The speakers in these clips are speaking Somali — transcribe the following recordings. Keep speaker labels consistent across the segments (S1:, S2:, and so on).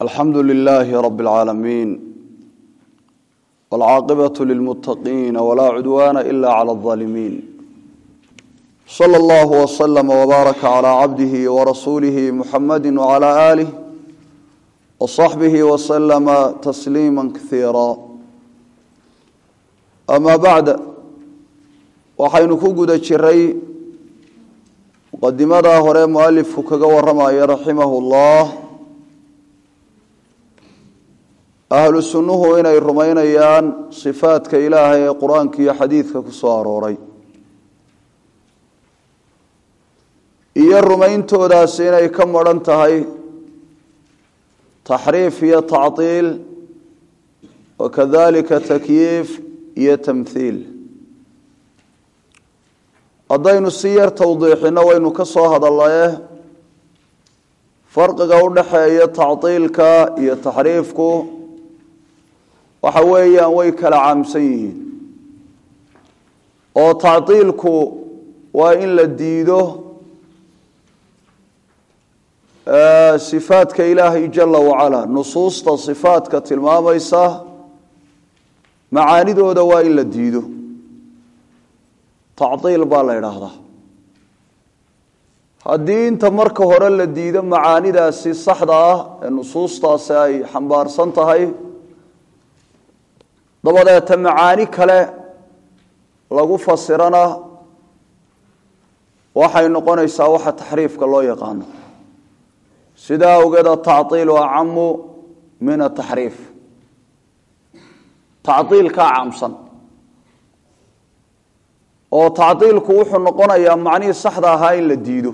S1: alxamdu lilaahi rabi اlcaalamiin wاlcaaqibaة lilmuttaqiina walaa cudwaana ila clى اظaalimiin slى اllah wslama wbaaraka clى cabdihi warasuulihi muxamadi wclى aalih wصaxbihi wslama tasliima kaiira ama bacd waxaynu ku guda jiray muqadimadaa hore mualifku kaga waramaya raximah اllah ahlu sunnuhu inay rumaynayaan sifaadka ilaahay ee qur-aanka iyo xadiidka ku soo arooray iyo rumayntoodaasi inay ka maran tahay taxriif iyo tactiil wakadalika takyiif iyo tamthiil haddaynu si yar tawdiixino waynu ka soo hadallaye farqiga u dhaxeeya tactiilka iyo taxriifku waxa weeyaan way kala caamsan yihiin oo tactiilku waa in la diido sifaadka ilaahay jala wacala nusuusta sifaadka tilmaamaysa macaanidooda waa in la diido tactiil baa la idhaahdaa haddii inta marka hore la diido macaanidaasi saxda ah ee nusuustaasi ay xambaarsan tahay dabadeeta macaani kale lagu fasirana waxay noqonaysaa waxa taxriifka loo yaqaano sidaa awgeed atactiilu acamu min ataxriif tactiilkaa caamsan oo tactiilku wuxuu noqonayaa macnihii saxda ahaa in la diido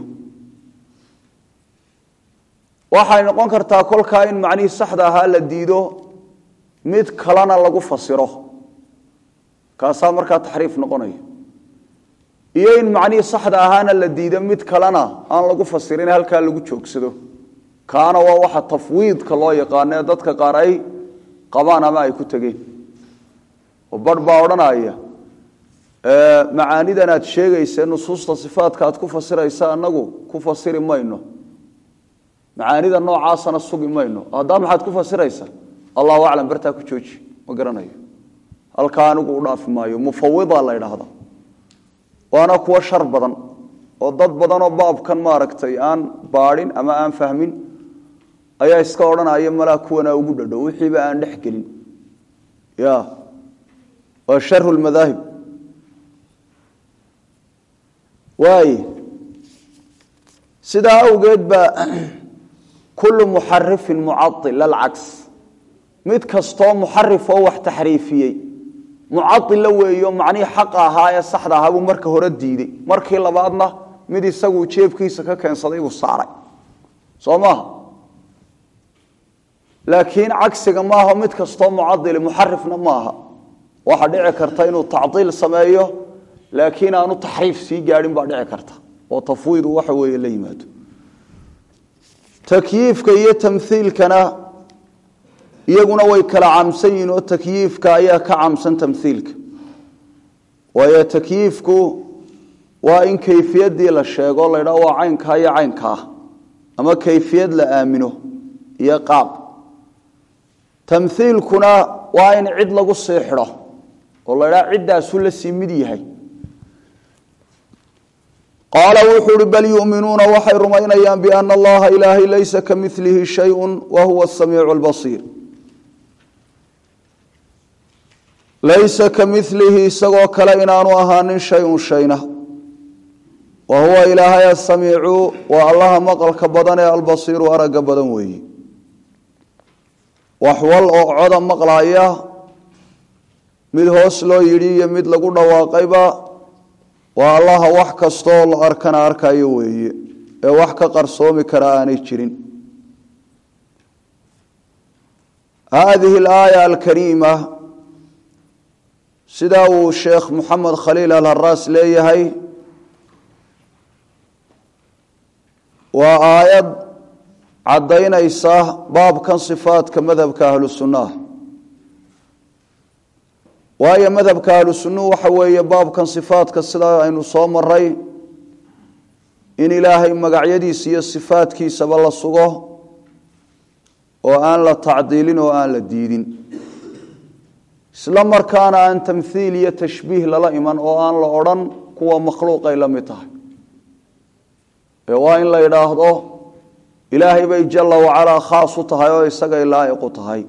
S1: waxay noqon kartaa kolkaa in macnihii saxda ahaa la diido mid kalena lagu fasiro kaasaa markaa taxriif noqonaya iyo in macnihii saxda ahaana la diido mid kalena aan lagu fasirin halkaa lagu joogsado kaana waa waxa tafwiidka loo yaqaano ee dadka qaar ay qabaan ama ay ku tegeen oo barh baa odhanaya macaanidan aad sheegaysa nusuusta sifaadka aad ku fasiraysa anagu ku fasiri mayno macaanida noocaasana sugi mayno haddaa maxaad ku fasiraysa allahu aclam bartaa ku jooji ma garanayo halkaa anigu u dhaafi maayo mufawida la ydhaahda waana kuwa shar badan oo dad badanoo baabkan maaragtay aan baadhin ama aan fahmin ayaa iska odhanaya malaa kuwanaa ugu dhadhow wixiiba aan dhex gelin ya waa sharu lmadaahib waay sidaa awgeed ba kullu muxarifin mucail alcaks mid kastoo muxarif oo wax taxriifiyey mucaila weeyo macnihii xaqa ahaa ee saxda ahaa buu marka hore diiday markii labaadna mid isagu jeebkiisa ka keensaday buu saaray soo maaha laakiin cagsiga maaha mid kastoo mucaili muxarifna maaha waxa dhici karta inuu tacdiil sameeyo laakiin aanu taxriif sii gaadhin baa dhici karta oo tafwiidu waxa weeye la yimaado takyiifka iyo tamhiilkana iyaguna way kala caamsan yihiin oo takyiifka ayaa ka caamsan tamhiilka waayo takyiifku waa in kayfiyadii la sheego la ydhaho waa caynkaa iyo caynkaa ama kayfiyad la aamino iyo qaab tamhiilkuna waa in cid lagu sii xidho oo la ydhaha ciddaasu la sii mid yahay qaala wuxuu uhi bal yuminuuna waxay rumaynayaan biana allaha ilaahay laysa ka milihi shayun wa huwa asamiicu lbasiir laysa ka milihi isagoo kale inaanu ahaanin shayun shayna wa huwa ilaahay asamiicu waa allaha maqalka badan ee albasiiru aragga badan weeye waxwal oo coda maqlaaya mid hoos loo yidhi iyo mid lagu dhawaaqayba waa allaha wax kastooo la arkana arkayo weeye ee wax ka qarsoomi kara aanay jirin haadihi alaaya alkariima sidaa uu sheekh moxamed khaliil alharaas leeyahay waa aayad caddaynaysa baabkan sifaadka madhabka ahlu sunnaha waayo madhabka ahlu sunnuhu waxa weeye baabkan sifaadka sidaa aynu soo maray in ilaahay magacyadiisa iyo sifaadkiisaba la sugo oo aan la tacdiilin oo aan la diidin isla markaana aan tamhiil iyo tashbiih lala iman oo aan la odhan kuwa makhluuqay la mid tahay ee waa in la yidhaahdo ilaahay bay jala wacalaa khaas u tahay oo isagay laa'iqu tahay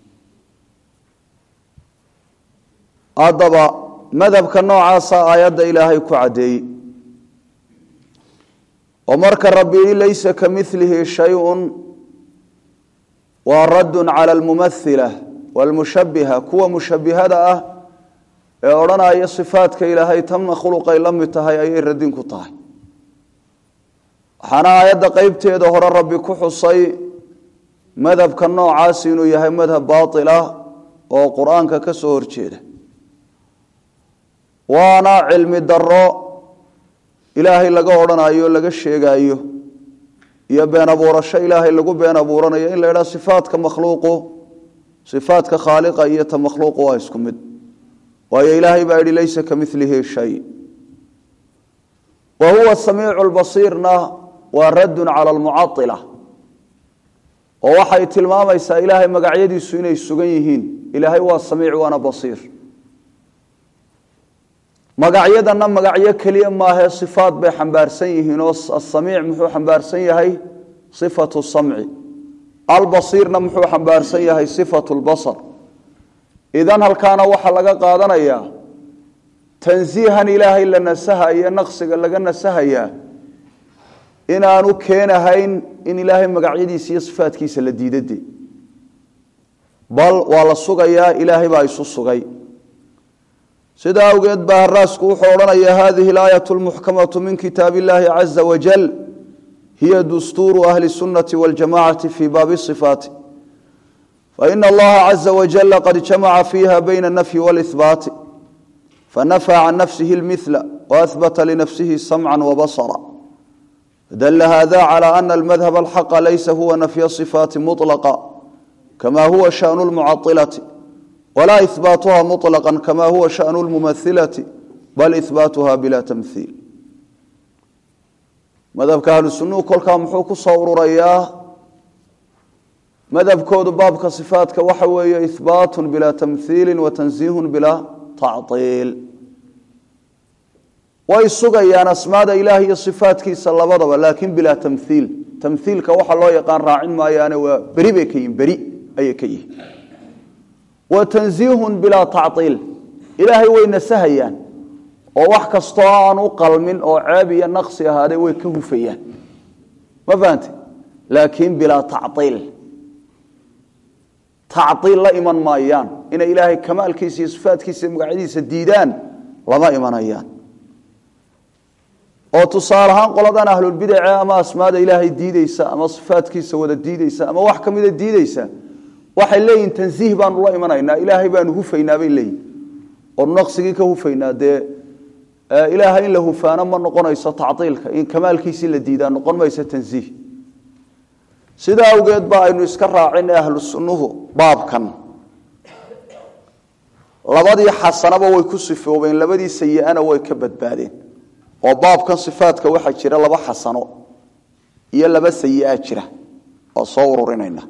S1: haddaba madhabka noocaasa aayadda ilaahay ku caddeeyey oo marka rabbi yihi laysa ka milihi shayun waa raddun cala almumathila walmushabbiha kuwa mushabbihada ah ee odhanaya sifaadka ilaahay tan makhluuqay la mid tahay ayay radin ku tahay waxaana aayadda qeybteeda hore rabbi ku xusay madhabka noocaasi inuu yahay madhab baatil ah oo qur-aanka ka soo horjeeda waana cilmi daro ilaahay laga odhanayo laga sheegayo iyo been abuurasho ilaahay lagu been abuuranayo in la yidhaha sifaadka makhluuqu sifaadka khaaliqa iyo ta makhluuqu waa isku mid waayo ilaahay baa yihi laysa ka milihi shay wa huwa samiicu lbasiirna waa raddun cala almucaila oo waxay tilmaamaysaa ilaahay magacyadiisu inay sugan yihiin ilaahay waa samiic waana basiir magacyadana magacyo keliya maahe sifaad bay xambaarsan yihiin oo asamiic muxuu xambaarsan yahay sifatu samci albasiirna muxuu xambaarsan yahay sifatu lbasar idan halkaana waxaa laga qaadanayaa tansiihan ilaahay la nasahayo naqsiga laga nasahayaa inaanu keenahayn in ilaahay magacyadiisa iyo sifaadkiisa la diidade bal waa la sugayaa ilaahay baa isu sugay sidaa awgeed baa haraasku wuxuu odhanaya hadihi alaayat lmuxkamatu min kitaab illahi caza wajal hiya dustuuru ahli sunnati waljamacati fi baabi sifaati faina allaha caza wajala qad jamaca fiiha bayna alnafyi walihbaati fanafى can nafsihi اlmila waahbata linafsihi samca wabasra dl hada calى ana almadhab alxaqa laysa huwa nafy صifaati muطlaqa kama huwa shaأnu اlmucailati walaa ihbaatuha muطlaqa kama huwa shaأnu اlmumailati bal ihbaatuha bila tamhiil madhabka ahlu sunuhu kolkaa muxuu ku soo ururayaa madhabkoodu baabka صifaatka waxa weeye ihbaat bila tamhiili watanziih bila tacطiil way sugayaan asmaada ilaah iyo sifaatkiisa labadaba laakiin bilaa tamhiil tamhiilka waxa loo yaqaan raacin maayaane waa beri bay ka yihin beri ayay ka yihin wa tanziihun bilaa tacطiil ilaahay way nasahayaan oo wax kastoo aan u qalmin oo ceeb iyo naqsi ahaaday way ka hufayaan ma fahante laakiin bilaa tacطiil tacطiil la iman maayaan inay ilaahay kamaalkiisa iyo sifaatkiisa magacyadiisa diidaan lama imanayaan oo tusaale ahaan qoladan ahlulbidace ama asmaada ilaahay diideysa ama sifaatkiisa wada diideysa ama wax kamida diideysa waxay leeyihin tansiih baanu la imanaynaa ilaahay baanu hufaynaa bay leeyihin oonu naqsigii ka hufaynaa dee ilaahay in la hufaano ma noqonayso tacdiilka in kamaalkiisii la diidaa noqon mayso tansiih sidaa awgeed ba aynu iska raacin ahlu sunnuhu baabkan labadii xasanaba way ku sifoobeen labadii sayi-ana way ka badbaadeen oo baabkan sifaadka waxaa jira laba xasano iyo laba sayi-a jira oo soo ururinayna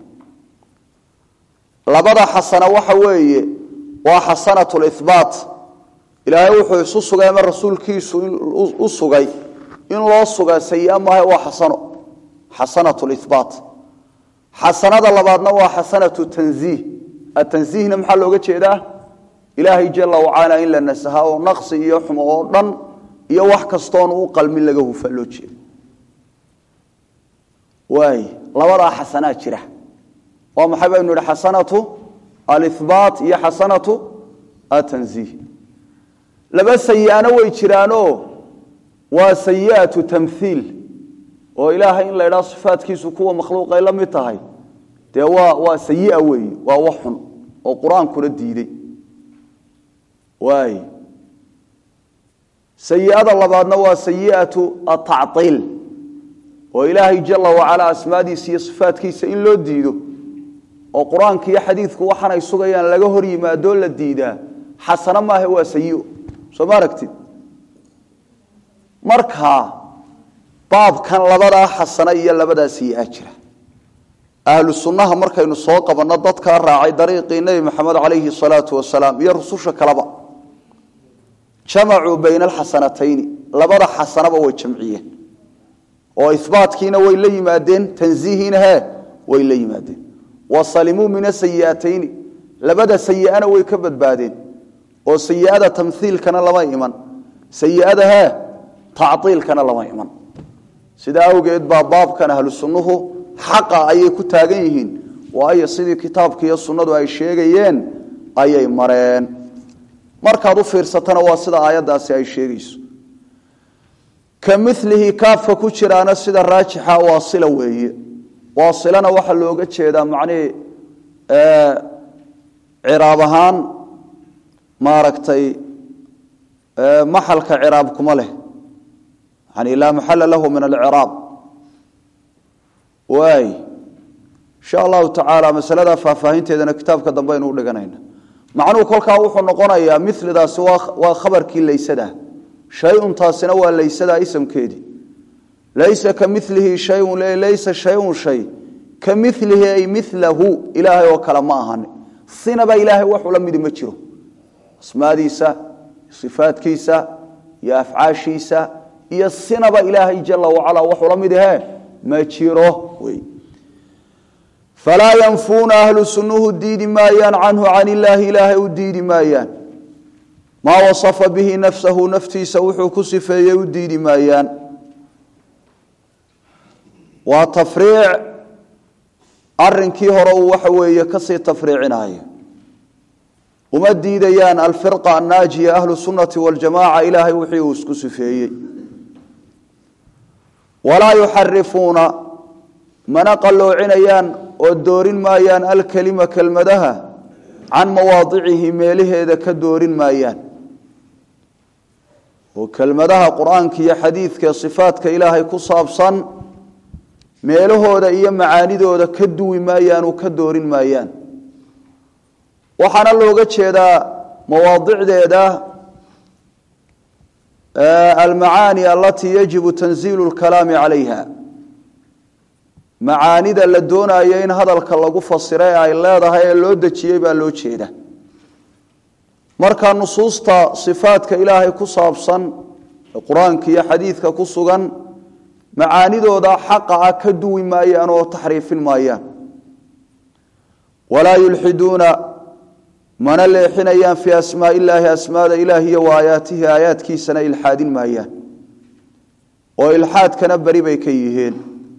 S1: labada xasano waxa weeye waa xasanat lihbaat ilaahay wuxuu isu sugay ama rasuulkiisu u sugay in loo sugaa sayi-a maaha waa xasano xasanat lihbaat xasanada labaadna waa xasanatu tanziih atansiihna maxaa looga jeedaa ilaahay jala wacala in la nasaha oo naqsi iyo xumo oo dhan iyo wax kastoon u qalmin laga hufa loo jeedo waay labadaa xasanaa jira waa maxay baynu idhi xasanatu alihbaat iyo xasanatu atanziih laba sayi-ana way jiraanoo waa sayi'atu tamhiil oo ilaahay in la ydhaha sifaatkiisu kuwa makhluuqay la mid tahay dee waa waa sayi-a weeye waa wax xun oo qur-aankuna diiday waay sayiada labaadna waa sayiatu atacطiil oo ilaahay jala wacala asmaadiisa iyo sifaatkiisa in loo diido oo qur-aanka iyo xadiidku waxaanay sugayaan laga hor yimaadoo la diidaa xasano maaha waa sayi soo ma aragtid marka baabkan labadaa xasano iyo labadaa sayi-a jira ahlu sunnaha markaynu soo qabanno dadkaa raacay dariiqii nebi maxamed calayhi salaatu wasalaam iyo rususha kaleba jamacuu bayna alxasanatayni labada xasanaba way jamciyeen oo ibaatkiina way la yimaadeen tanziihiina he way la yimaadeen wa salimuu min asayi'atayni labada sayi'ana way ka badbaadeen oo sayi'ada tamhiilkana lama iman sayi'ada he tactiilkana lama iman sidaa awgeed baa baabkan ahlu sunnuhu xaqa ayay ku taagan yihiin waayo sidii kitaabka iyo sunnadu ay sheegayeen ayay mareen markaad u fiirsatana waa sida aayaddaasi ay sheegayso ka milihi kaafka ku jiraana sida raajixa waasila weeye waasilana waxaa looga jeedaa macnihii ciraab ahaan maaragtay maxalka ciraab kuma leh yani laa maxala lahu min alciraab waay insha allahu tacaala masalada faahfaahinteedana kitaabka dambe aynu u dhiganayna macnuhu kolkaa wuxuu noqonayaa milidaasi waa khabarkii laysada shayun taasina waa laysada isamkeedii laysa ka milihi shayun laysa shayun shay ka milihi ay milahu ilaahay oo kale ma ahani sinaba ilaahay waxula midi ma jiro asmaadiisa sifaadkiisa iyo afcaashiisa iyo sinaba ilaahay jala wacala waxula mid ahe ma jiro wey falaa yanfuuna ahlu sunnuhu diidi maayaan canhu can illaahi ilaahay u diidi maayaan maa wasafa bihi nafsahu naftiisa wuxuu ku sifeeyey u diidi maayaan waa tafriic arinkii hore uu waxa weeye kasii tafriicinayo uma diidayaan alfirqa annaajiya ahlu sunnati waljamaca ilaahay wixii uu isku sifeeyey walaa yuxarifuuna mana qalloocinayaan oo doorin maayaan alkelima kelmadaha can mawaadicihi meelaheeda ka doorin maayaan oo kelmadaha qur-aanka iyo xadiidka sifaadka ilaahay ku saabsan meelahooda iyo macaanidooda ka duwi maayaan oo ka doorin maayaan waxaana looga jeedaa mawaadicdeeda almacaani alatii yajibu tanziilu lkalaami calayha macaanida la doonayo in hadalka lagu fasiray ay leedahay ee loo dejiyey baa loo jeeda marka nusuusta sifaadka ilaahay ku saabsan qur-aanka iyo xadiidka ku sugan macaanidooda xaqa ah ka duwi maayaan oo taxriifin maayaan walaa yulxiduuna mana leexinayaan fii asmaa illaahi asmaada ilaah iyo wa aayaatihi aayaadkiisana ilxaadin maayaan oo ilxaadkana beri bay ka yihiin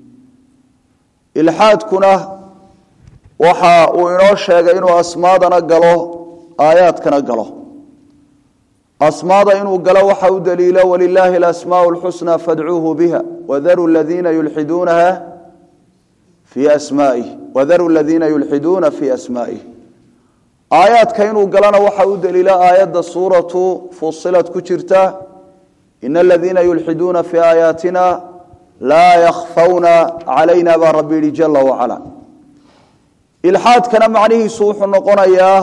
S1: ilxaadkuna waxa uu inoo sheegay inuu asmaadana galo aayaadkana galo asmaada inuu galo waxa u daliila walilaahi alasmaau lxusnaa fadcuuhu biha wadaru ladiina yulxiduunaha fii asmaa'ih wadaru ladiina yulxiduuna fii asmaa'ih aayaadka inuu galana waxa u daliila aayadda suuratu fusilad ku jirta ina aladiina yulxiduuna fii aayaatina laa yakhfawna calayna baa rabbi yihi jala wacala ilxaadkana macnihiisu wuxuu noqonayaa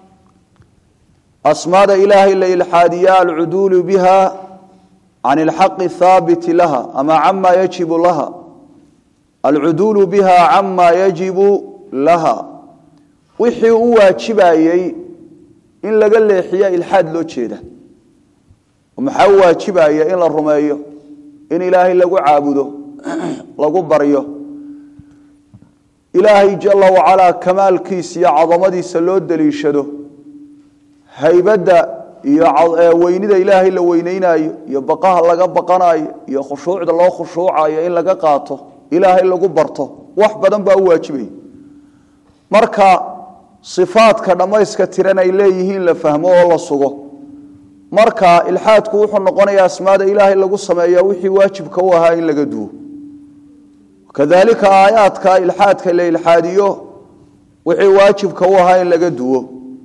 S1: asmaada ilaahay la ilxaadiya alcuduulu biha can ilxaqi haabiti laha ama cama yajibu laha alcuduulu biha cama yajibu laha wixii u waajibayey in laga leexiya ilxaad loo jeeda maxaa u waajibaya in la rumeeyo in ilaahay lagu caabudo lagu baryo ilaahay jala wacalaa kamaalkiisa iyo cadamadiisa loo daliishado haybadda iyo weynida ilaahay la weyneynayo iyo baqaha laga baqanayo iyo khushuucda loo khushuucayo in laga qaato ilaahay lagu barto wax badan baa u waajibaya marka sifaadka dhammayska tiran ay leeyihiin la fahmo oo la sugo marka ilxaadku wuxuu noqonayaa asmaada ilaahay lagu sameeya wixii waajibka u ahaa in laga duwo kadalika aayaadka ilxaadka la ilxaadiyo wixii waajibka u ahaa in laga duwo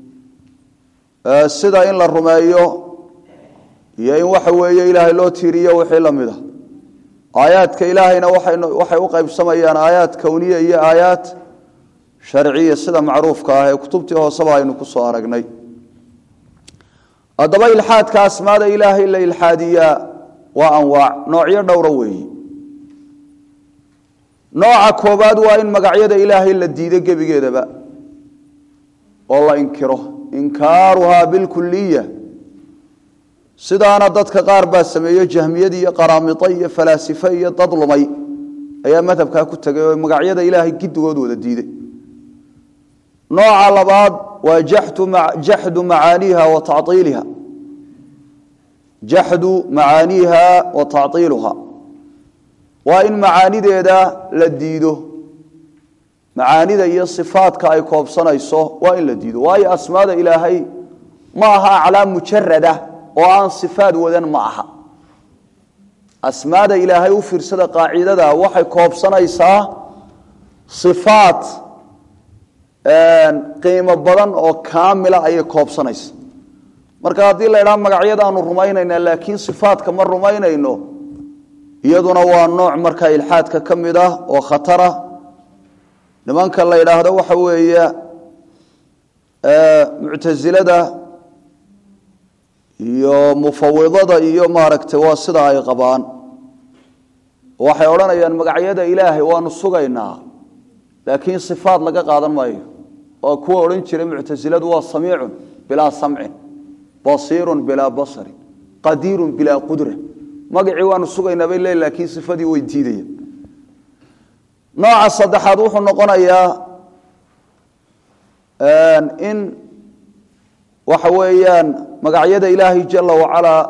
S1: sida in la rumeeyo iyo in waxa weeye ilaahay loo tiiriyo wixii la mid a aayaadka ilaahayna waxay u qaybsamayaan aayaad kowniya iyo aayaad sharciya sida macruufka ah ee kutubtii hooseba aynu ku soo aragnay haddaba ilxaadka asmaada ilaahay la ilxaadiyaa waa anwaac noocyo dhowra weeyi nooca koobaad waa in magacyada ilaahay la diido gebigeedaba oo la inkiro inkaaruhaa bilkuliya sidaana dadka qaar baa sameeyo jahmiyad iyo qaraamito iyo falaasife iyo dad lumay ayaa madhabkaa ku tegay oo magacyada ilaahay gidigood wada diiday nooca labaad waa jaxdu macaaniiha wa taiiliha jaxdu macaaniiha wa tactiiluha waa in macaanideeda la diido macaanida iyo sifaadka ay koobsanayso waa in la diido waayo asmaada ilaahay ma aha aclaam mujarada oo aan sifaad wadan ma aha asmaada ilaahay u fiirsada qaacidada waxay koobsanaysaa sifaad qiimo badan oo kaamila ayay koobsanaysa marka haddii la idhaha magacyadaanu rumaynayna laakiin sifaadka ma rumaynayno iyaduna waa nooc markaa ilxaadka ka mid ah oo khatara nimanka la yidhaahdo waxa weeye muctasilada iyo mufawidada iyo maaragtay waa sida ay qabaan waxay odhanayaan magacyada ilaahay waanu sugaynaa laakiin sifaad laga qaadan maayo oo kuwa odhan jiray muctasiladu waa samiicun bilaa samcin basiirun bilaa basarin qadiirun bilaa qudra magacii waanu sugaynaa bay leeyihin laakiin sifadii way diidayaan nooca saddexaad wuxuu noqonayaa in waxa weeyaan magacyada ilaahay jala wacalaa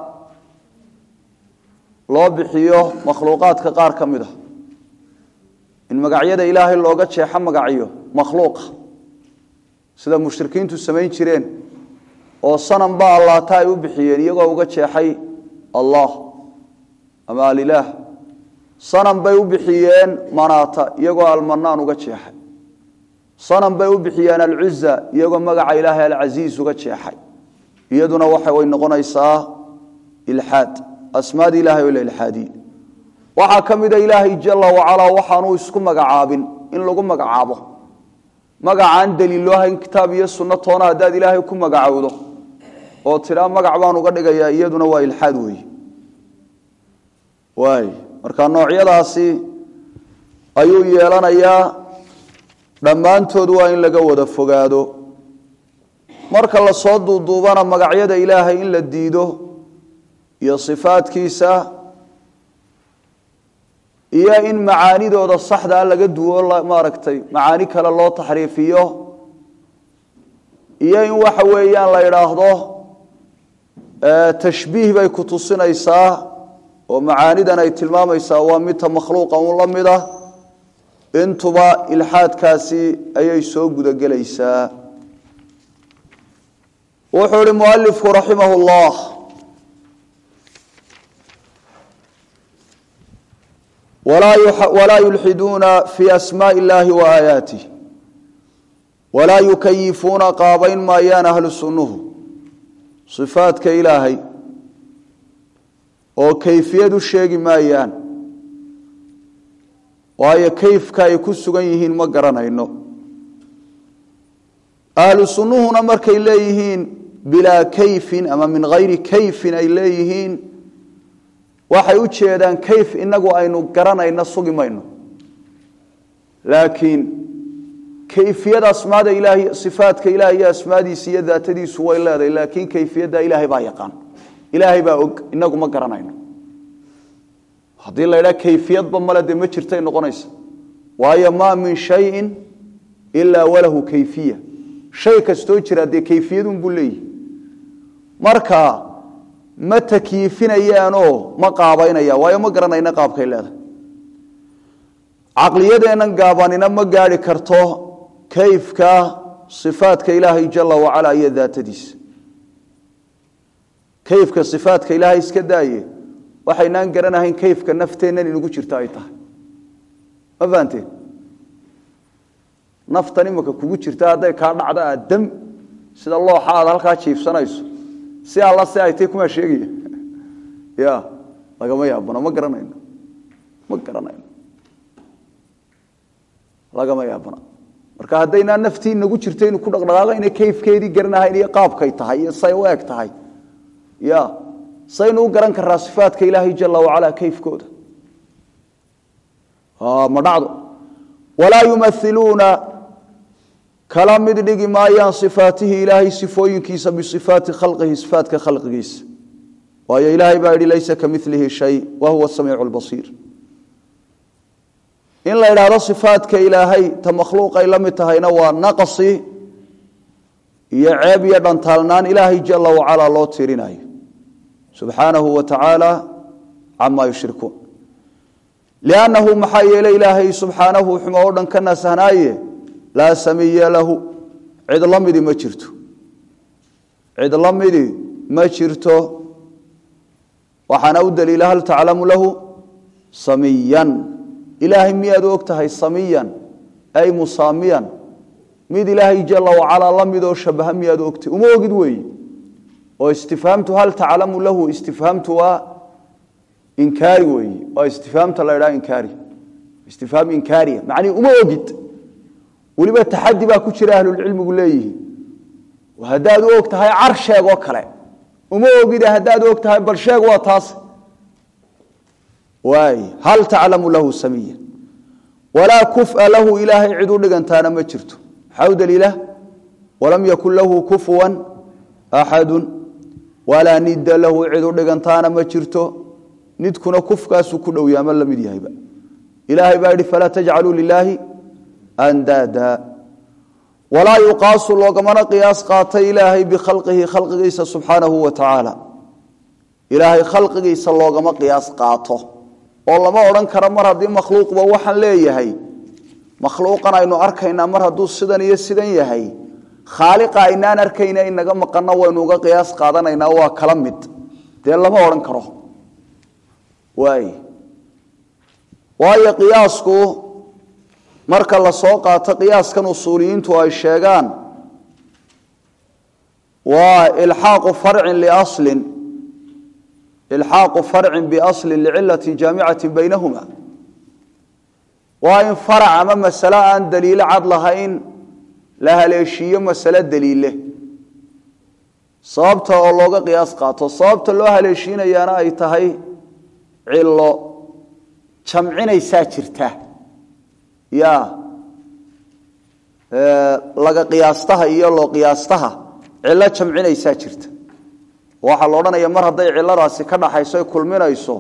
S1: loo bixiyo makhluuqaadka qaar ka mid a in magacyada ilaahay looga jeexo magacyo makhluuqa sida mushrikiintu samayn jireen oo sanam ba allaata ay u bixiyeen iyagoo uga jeexay allah ama alilaah sanam bay u bixiyeen manaata iyagoo almanaan uga jeexay sanam bay u bixiyeen alcuza iyagoo magaca ilaahay alcasiiz uga jeexay iyaduna waxa way noqonaysaa ilxaad asmaada ilahay oo la ilxaadiye waxaa ka mida ilaahay jala wacalaa waxaanu isku magacaabin in lagu magacaabo magacaan daliiloo hayn kitaab iyo sunno toona haddaad ilaahay ku magacowdo oo tidhaa magac baan uga dhigayaa iyaduna waa ilxaad weeye waay marka noocyadaasi ayuu yeelanayaa dhammaantood waa in laga wada fogaado marka lasoo duuduubana magacyada ilaahay in la diido iyo sifaadkiisa iyo in macaanidooda saxdaa laga duwo maaragtay macaani kale loo taxriifiyo iyo in waxa weeyaan la idhaahdo tashbiih bay ku tusinaysaa oo macaanidan ay tilmaamaysaa waa midta makhluuqa un la mid ah intuba ilxaadkaasi ayay soo gudagelaysaa wuxuu ihi mualifku raximah llah walaa yulxiduuna fi asmaai اllahi waaayaatih walaa yukayifuuna qaabayn maayaan ahlu sunnuhu sifaadka ilaahay oo kayfiyad u sheegi maayaan waayo kayfka ay ku sugan yihiin ma garanayno ahlu sunnuhuna markay leeyihiin bilaa kayfin ama min hayri kayfin ay leeyihiin waxay u jeedaan kayf inagu aynu garanayno sugi mayno laakiin kayfiyad asmaada ilaahay sifaadka ilahay iyo asmaadiisa iyo daatadiisu way leedahay laakiin kayfiyadda ilaahay baa yaqaan ilaahay baa og inagu ma garanayno haddii la ydhaha kayfiyadba male dee ma jirtay noqonaysa waayo maa min shayin ilaa walahu kayfiya shay kastoo jira dee kayfiyadunbuu leeyihi marka ma takyiifinayaanoo ma qaabaynaya waayo ma garanayna qaabkay leedahay caqliyadeennan gaabanina ma gaari karto kayfka sifaadka ilaahay jala wacala iyo daatadiisa kayfka sifaadka ilaahay iska daaye waxaynaan garanahayn kayfka nafteennan inugu jirto ay tahay ma fahanteen naftan imika kugu jirta hadday kaa dhacdo aad dam sida looxa aad halkaa jiifsanayso si alla si ay tay kumaa sheegaya ya lagama yaabano ma garanayno ma garanayno lagama yaabana marka haddaynaa naftii nagu jirto inu ku dhaqdhaqaaqayna kayfkeedii garanahayn iyo qaabkay tahay iyo say u eg tahay ya saynu u garan karaa sifaadka ilaahay jala wacala kayfkooda ma dhacdo walaa yumailuuna kala mid dhigi maayaan sifaatihi ilaahay sifooyinkiisa bisifaati khalqihi sifaatka khalqigiisa waayo ilaahay baa yihi laysa kamilihi shay wa huwa samiicu lbasiir in la idhaahdo sifaatka ilaahay ta makhluuqay la mid tahayna waa naqsi iyo ceeb iyo dhantaalnaan ilaahay jala wacalaa loo tirinayo subxaanahu wa tacaala camaa yushrikuun liannahu maxaa yeelay ilaahay subxaanahu xumo oo dhan ka nasahnaaye laa samiya lahu cid la midi ma jirto cid la midi ma jirto waxaana u daliila hal taclamu lahu samiyan ilaahay miyaad og tahay samiyan ay musaamiyan mid ilaahay jala wacalaa la midoo shabaha miyaad ogtahay uma ogid weeye oo istifhaamtu hal taclamu lahu istifhaamtu waa inkaari weeye waa istifhaamta la idhaha inkaari istifhaam inkaariya macnihi uma ogid weliba taxadi baa ku jira ahlulcilmigu leeyihi haddaad u og tahay car sheeg oo kale uma ogide haddaad og tahay bal sheeg waa taas waay hal taclamu lahu samiya walaa kufa lahu ilaahay cid u dhigantaana ma jirto maxaa u daliila walam yakun lahu kufuwan axadu walaa nidda lahu cid u dhigantaana ma jirto nidkuna kufkaasuu ku dhow yaama la mid yahayba ilaahay baa yihi falaa tajcaluu lilaahi andaada walaa yuqaasu loogamana qiyaas qaatay ilaahay bikhalqihi khalqigiisa subxaanahu wa tacaala ilaahay khalqigiisa loogama qiyaas qaato oo lama odhan karo mar haddii makhluuqba waxaan leeyahay makhluuqan aynu arkaynaa mar hadduu sidan iyo sidan yahay khaaliqa aynaan arkayna inaga maqanno waynu uga qiyaas qaadanaynaa waa kala mid dee lama odhan karo waay waayo qiyaasku marka la soo qaato qiyaaskan usuuliyiintu ay sheegaan waa ilxaaqu farcin liaslin ilxaaqu farcin biaslin licilati jaamicati baynahuma waa in farac ama masale aan daliilo cad lahayn la haleeshiiyo masale daliile sababta oo looga qiyaas qaato sababta loo haleeshiinayaana ay tahay cilo jamcinaysaa jirta ya laga qiyaastaha iyo loo qiyaastaha cilo jamcinaysaa jirta waxaa la odhanaya mar hadday ciladaasi ka dhaxayso kulminayso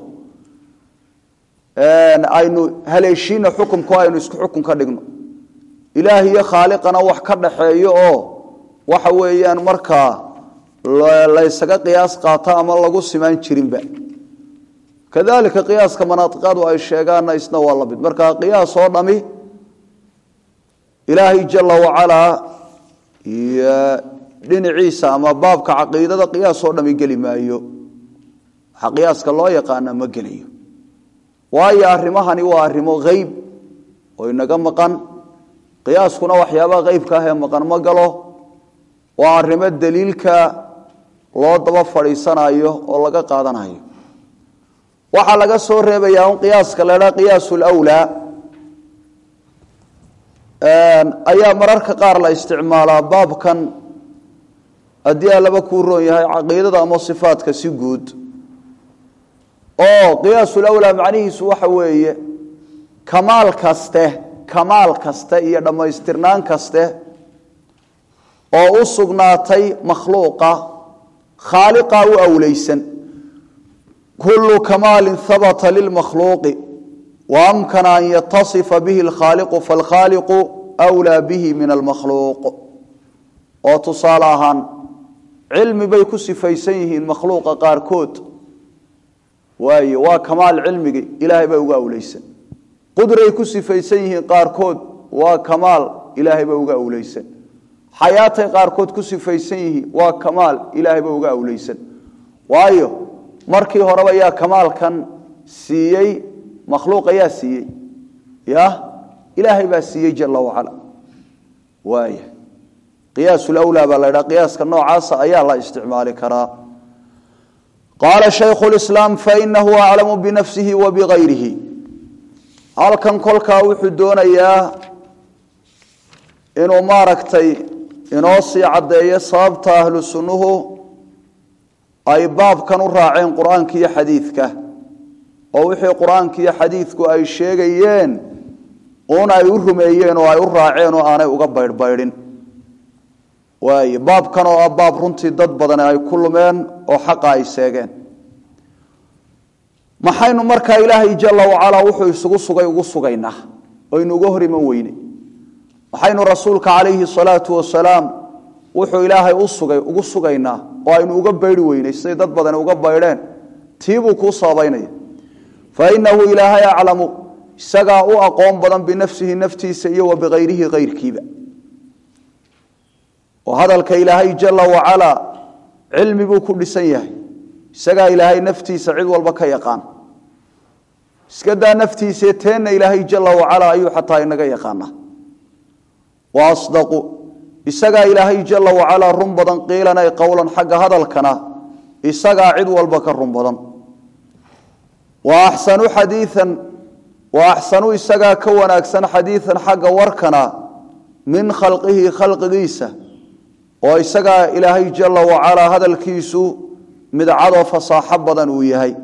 S1: aynu haleeshiina xukumku aynu isku xukun ka dhigno ilaah iyo khaaliqana wax ka dhaxeeyo oo waxa weeyaan markaa laysaga qiyaas qaato ama lagu simaan jirinba kadalika qiyaaska manaaiqadu ay sheegaanna isna waa la mid marka qiyaas oo dhami ilaahay jala wacalaa iyo dhinaciisa ama baabka caqiidada qiyaas oo dhami geli maayo waxa qiyaaska loo yaqaana ma gelayo waayo arrimahani waa arrimo hayb oo inaga maqan qiyaaskuna waxyaabaha haybka ah ee maqan ma galo waa arrimo daliilka loo daba fadhiisanayo oo laga qaadanayo waxaa laga soo reebayaa un qiyaaska la dhaa qiyaas lwlaa ayaa mararka qaar la isticmaalaa baabkan haddii allaba kuu roon yahay caqiidada ama sifaadka si guud oo qiyaasulawlaa macnihiisu waxa weeye kamaal kaste kamaal kaste iyo dhammaystirnaan kaste oo u sugnaatay makhluuqa khaaliqa u awleysan kullu kamaalin habata lilmakhluuqi wa amkana an yatasifa bihi alkhaaliqu falkhaaliqu wlaa bihi min almakhluuq oo tusaale ahaan cilmi bay ku sifaysan yihiin makhluuqa qaarkood waayo waa kamaal cilmigi ilaahay baa uga awleysan qudray ku sifaysan yihiin qaarkood waa kamaal ilaahay baa uga awleysan xayaatay qaarkood ku sifaysan yihiin waa kamaal ilaahay baa uga awleysan waayo markii horeba yaa kamaalkan siiyey makhluuq ayaa siiyey ya ilaahay baa siiyey jala wacala waaya qiyaas lwlaa baa la ydhaha qiyaaska noocaasa ayaa la isticmaali karaa qaala shaykhu lislaam fainahu aclamu binafsihi wa bigayrihi halkan kolkaa wuxuu doonayaa inuu maaragtay inoo sii caddeeyo sababta ahlu sunnuhu ay baabkan u raaceen qur-aanka iyo xadiidka oo wixii qur-aanka iyo xadiidku ay sheegayeen uun ay u rumeeyeen oo ay u raaceen oo aanay uga baydhbaydhin waaye baabkan oo ah baab runtii dad badan ay ku lumeen oo xaqa ay seegeen maxaynu markaa ilaahay jala wacalaa wuxuu isugu sugay ugu sugaynaa oynu uga hor iman weyne waxaynu rasuulka calayhi salaatu wasalaam wuxuu ilaahay u sugay ugu sugaynaa oo aynu uga baydi weynay siday dad badan uga baydheen tiibuu kuu sababaynaya fa inahu ilaahay aclamu isagaa u aqoon badan binafsihi naftiisa iyo wa bikayrihi kayrkiiba oo hadalka ilaahay jala wacalaa cilmi buu ku dhisan yahay isagaa ilaahay naftiisa cid walba ka yaqaan iska daa naftiise teenna ilaahay jala wacalaa ayuu xataa inaga yaqaanaa wa asdaqu isagaa ilaahay jala wacalaa run badan qiilan ay qowlan xagga hadalkana isagaa cid walba ka run badan wa axsanu xadiian wa axsanu isagaa ka wanaagsan xadiian xagga warkana min khalqihi khalqigiisa oo isagaa ilaahay jala wacalaa hadalkiisu midcadoo fasaaxo badan uu yahay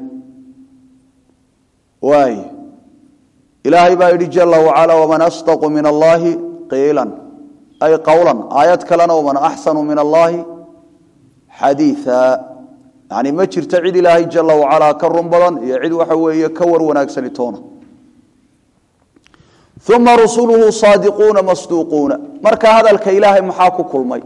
S1: waay ilaahay baa yidhi jala wacalaa waman asdaqu min allaahi qiilan ay qowlan aayad kalena waman axsanu min allaahi xadiia yani ma jirto cid ilaahay jala wacalaa ka run badan iyo cid waxa weeye ka war wanaagsani toona uma rusuluhu saadiquuna masduuquuna marka hadalka ilaahay maxaa ku kulmay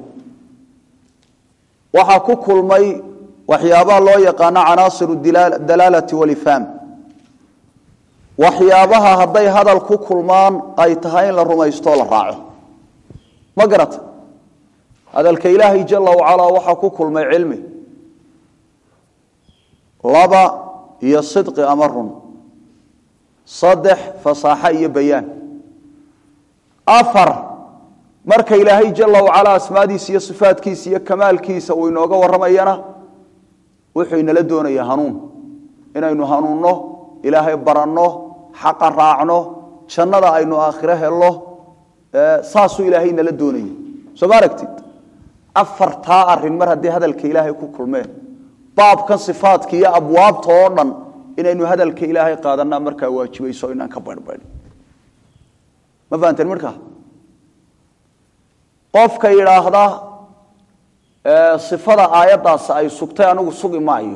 S1: waxaa ku kulmay waxyaabaha loo yaqaano canaasiru dalaalati walifhaam waxyaabaha hadday hadal ku kulmaan ay tahay in la rumaystoo la raaco ma garata hadalka ilaahay jala wacalaa waxaa ku kulmay cilmi laba iyo sidqi ama run saddex fasaaxo iyo bayaan afar marka ilaahay jala wacalaa asmaadiisa iyo sifaadkiisa iyo kamaalkiisa uu inooga warramayana wuxuu inala doonaya hanuun inaynu hanuunno ilaahay baranno xaqa raacno jannada aynu aakhiro helno saasuu ilaahay inala doonaya soo ma aragtid afartaa arin mar haddii hadalka ilaahay ku kulmeen baabkan sifaadka iyo abwaabta oo dhan inaynu hadalka ilaahay qaadanaa markaa waajibayso inaan ka barhbarin ma fahanteen markaa qofka yidhaahda sifada aayaddaas ay sugtay anigu sugi maayo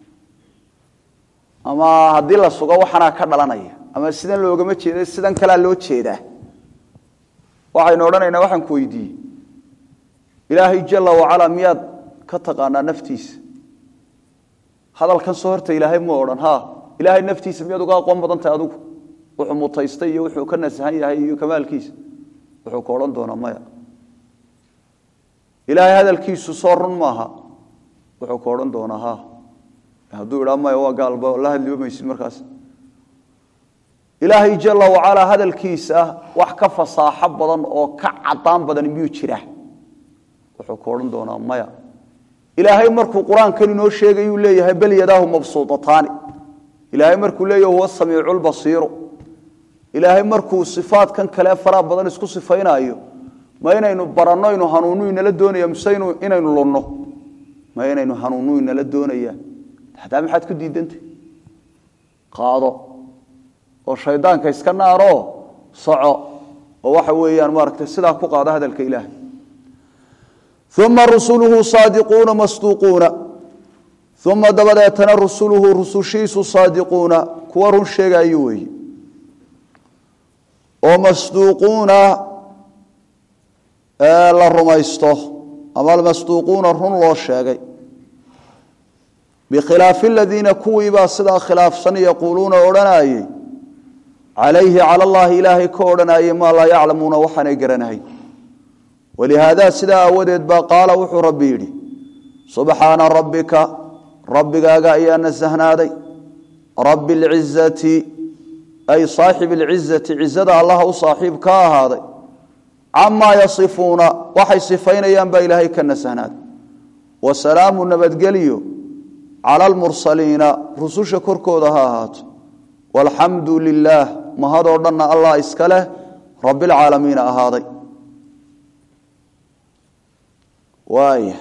S1: ama haddii la sugo waxanaa ka dhalanaya ama sidan loogama jeeda sidan kalea loo jeedaa waxaynu odhanaynaa waxaan ku weydiiyey ilaahay jala wacalaa miyaad ka taqaanaa naftiisa hadalkan soo horta ilaahay ma odhan ha ilaahay naftiisa miyaad uga aqoon badan tahay adigu wuxuu mutaystay iyo wuxuu ka nasahan yahay iyo kamaalkiisa wuxuu ka odhan doonaa maya ilaahay hadalkiisu soo run maaha wuxuu ka odhan doonaa ha hadduu idhaa maya waa gaalba la hadliba maysid markaas ilaahay jala wacalaa hadalkiisa wax ka fasaaxo badan oo ka cadaan badan miyuu jira wuxuu ka odhan doonaa maya ilaahay markuu qur-aankan inoo sheegayuu leeyahay bal yadaahu mabsuudataani ilaahay markuu leeyahy huwa samiicu lbasiiru ilaahay markuu sifaadkan kale faraha badan isku sifaynaayo ma inaynu baranno inu hanuunu inala doonaya mise inaynu lunno ma inaynu hanuunu inala doonaya hadaa maxaad ku diidantay qaado oo shaydaanka iska naaroo soco oo waxa weeyaan maaragtay sidaa ku qaado hadalka ilaahay uma rusuluhu saadiquuna masduuquuna uma dabadeetana rusuluhu rusushiisu saadiquuna kuwa run sheegaayo weeye oo masduuquuna la rumaysto ama masduuquuna run loo sheegay bikhilaafi aladiina kuwiibaa sidaa khilaafsan yaquuluuna odhanayey calayhi cala allahi ilaahay ka odhanayey maa laa yaclamuuna waxaanay garanahay walihaada sidaa aawadeed baa qaala wuxuu rabbi yidhi subxaana rabbika rabbigaaga ayaa nasahnaaday rabbi lcizati ay saaxib alcizati cizada allaha u saaxiib ka ahaaday camaa yasifuuna waxay sifaynayaan baa ilaahay ka nasahnaaday wasalaamu nabadgelyo cala almursaliina rususha korkooda ha ahaato walxamdu lilaah mahadoo dhanna allah iska leh rabbilcaalamiina ahaaday waaya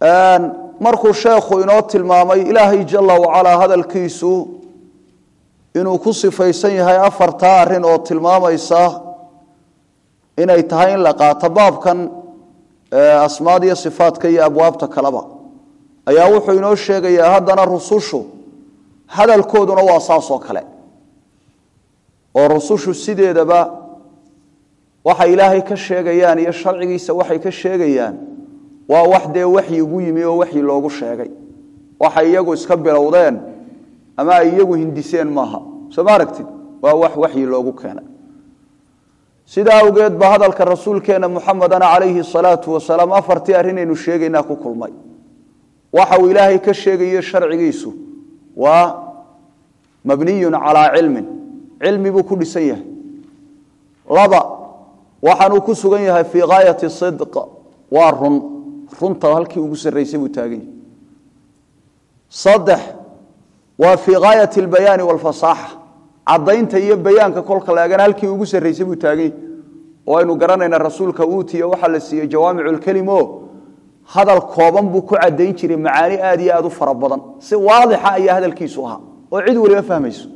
S1: markuu sheekhu inoo tilmaamay ilaahay jala wacalaa hadalkiisu inuu ku sifaysan yahay afartaa arrin oo tilmaamaysa inay tahay in la qaato baabkan asmaada iyo sifaadka iyo abwaabta kaleba ayaa wuxuu inoo sheegayaa haddana rusushu hadalkooduna waa saas oo kale oo rusushu sideedaba waxay ilaahay ka sheegayaan iyo sharcigiisa waxay ka sheegayaan waa wax dee waxyi ugu yimi oo waxyi loogu sheegay waxay iyagu iska bilowdeen ama ay iyagu hindiseen maaha soo ma aragtid waa wax waxyi loogu keenay sidaa awgeed ba hadalka rasuulkeena muxamedana calayhi salaatu wasalaam afartii arrinaynu sheegaynaa ku kulmay waxa uu ilaahay ka sheegayo sharcigiisu waa mabniyun calaa cilmin cilmi buu ku dhisan yahay laba waxaanuu ku sugan yahay fii gaayati sidq waa run runta halkii ugu sarraysay buu taagan yahay saddex waa fii gaayati albayaani waalfasaaxa caddaynta iyo bayaanka kolka laagana halkii ugu sarraysay buu taagan yahay oo aynu garanaynaa rasuulka uutiya waxaa la siiyey jawaamicu lkelimo hadal kooban buu ku caddayn jiray macaani aad iyo aad u fara badan si waadixa ayaa hadalkiisu ahaa oo cid waliba fahmayso